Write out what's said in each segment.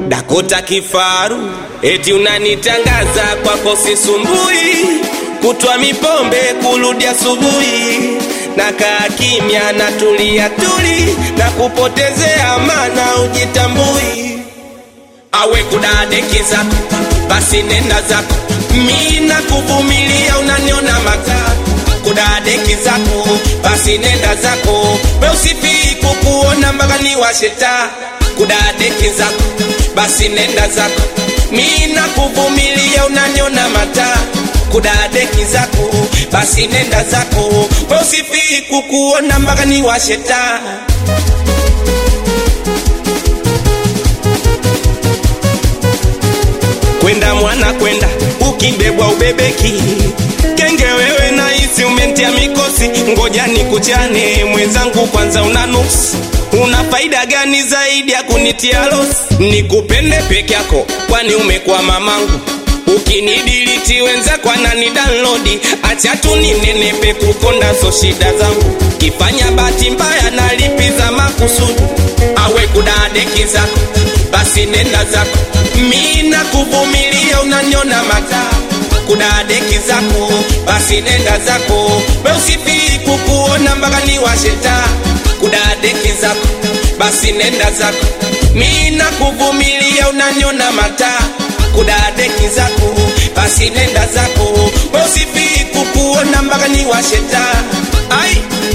Dakota kifaru, eti unanitangaza kwako sisumbui, kutwa mipombe kurudi asubuhi, na kaa kimya na tulia tuli, na kupotezea maana ujitambui. Awe kudadeki zako, basi nenda zako, mi nakuvumilia, unaniona mataa kudadeki zako, basi nenda zako, we usifii kukuona mpaka ni washeta kudadeki zako, basi nenda zako, mi nakuvumilia, unaniona mataa kudadeki zako, basi nenda zako, we usifii kukuona mpaka ni washeta kwenda mwana kwenda, ukibebwa ubebeki kenge wewe na hisi umentia mikosi, ngoja nikuchane mwenzangu, kwanza una nuksi una faida gani zaidi ya kunitia losi? Nikupende peke yako, kwani umekuwa mamangu ukinidiliti wenzako anani download, acha tu ninenepe kukonda, so shida zangu kifanya bahati mbaya nalipiza makusudi, awe kudadeki zako, basi nenda zako, mi nakuvumilia, unaniona mataa kudadeki zako, basi nenda zako, we usifii kukuona mpaka ni washeta kudadeki zako, basi nenda zako, mi nakuvumilia, unaniona mataa kudadeki zako, basi nenda zako, we usifii kukuona mpaka ni washeta ai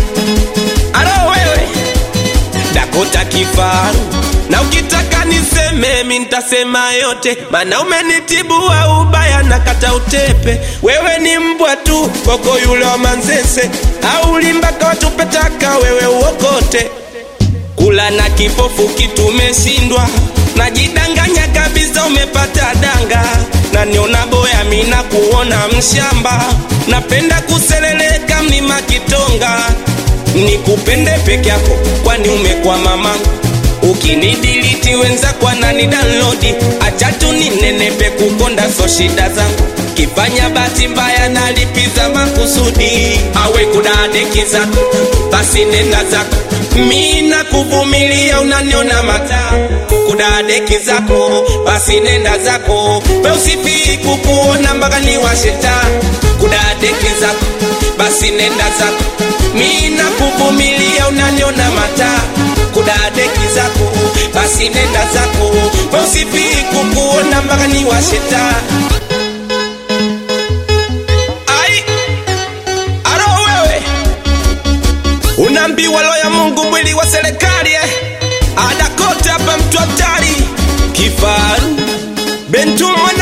alo wewe Dakota kifaru na ukitaka niseme mi ntasema yote, mana umenitibua ubaya na kata utepe. Wewe ni mbwa tu koko yule wa Manzese, au limbaka watupetaka wewe uokote. Kula na kipofu kitumeshindwa, najidanganya kabisa umepata danga, na niona boya mina kuona mshamba, napenda kuseleleka mlima Kitonga nikupende peke yako, kwani umekuwa mamangu. Ukinidiliti wenzako anani download, acha tu ninenepe kukonda, so shida zangu kifanya bahati mbaya nalipiza makusudi. Awe kudadeki zako, basi nenda zako, mi nakuvumilia, unaniona mataa kudadeki zako, basi nenda zako, we usifii kukuona mpaka ni washeta kudadeki zako, basi nenda zako, mi nakuvumilia, unaniona mataa kudadeki zako, basi nenda zako, we usifii kukuona mpaka ni washeta ai aro wewe unaambiwa roho ya Mungu mwili wa serikali eh? Adakota hapa mtu hatari kifaru Bentu mwana